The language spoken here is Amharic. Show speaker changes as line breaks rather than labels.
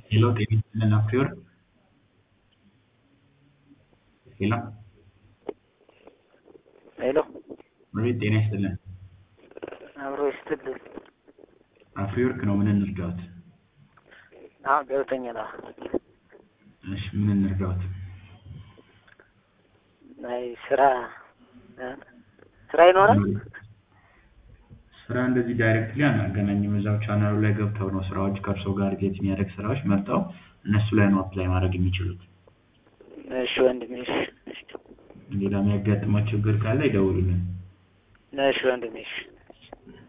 ሄሎ ጤና ይስጥልን አፍሪወርቅ ሄሎ
ሄሎ
አቤት ጤና ይስጥልን
አብሮ ይስጥልን።
አፍሪወርቅ ነው ምን እንርዳዎት
አዎ ገብቶኛል። አዎ
እሺ ምን እንርዳዎት
አይ ስራ እ ስራ ይኖራል?
ስራ እንደዚህ ዳይሬክትሊ አናገናኝም እዛው ቻናሉ ላይ ገብተው ነው ስራዎች ከእርሶ ጋር ሪሌት የሚያደርግ ስራዎች መርጠው እነሱ ላይ ነው አፕላይ ማድረግ የሚችሉት
እሺ ወንድሜ እሺ እሺ
ሌላ የሚያጋጥመው ችግር ካለ ይደውሉልን
እሺ ወንድሜ እሺ